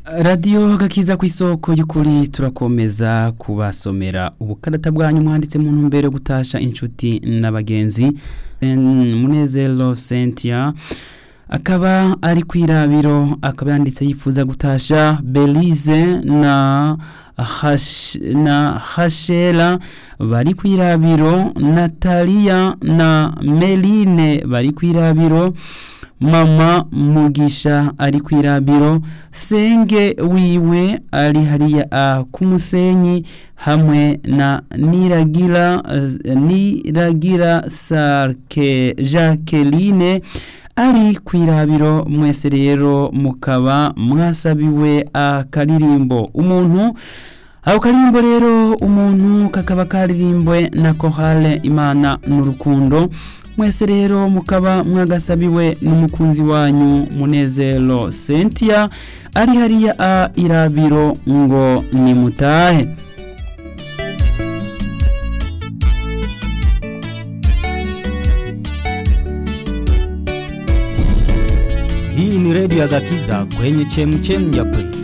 radiyo gakiza ku isoko y'ukuri turakomeza kubasomera ubukarata bwanyu mwanditse mu ntumbero yo gutasha inshuti n'abagenzi munezero sentia akaba ari ku irabiro akaba yanditse yifuza gutasha belize na hash, na hashera bari ku irabiro nataliya na meline bari ku irabiro mama mugisha ari ku irabiro senge wiwe ari hariya ku musenyi hamwe na niragira niragira sarke jacqueline ari ku irabiro mwese rero mukaba mwasabiwe akaririmbo umuntu ako karirimbo rero umuntu kakaba karirimbwe na kohale imana n'urukundo mwese rero mukaba mwagasabiwe n'umukunzi wanyu munezero sentia ari hariya a irabiro ngo nimutahe Hii ni redio ya Gakiza kwenye chemchem ya kweli.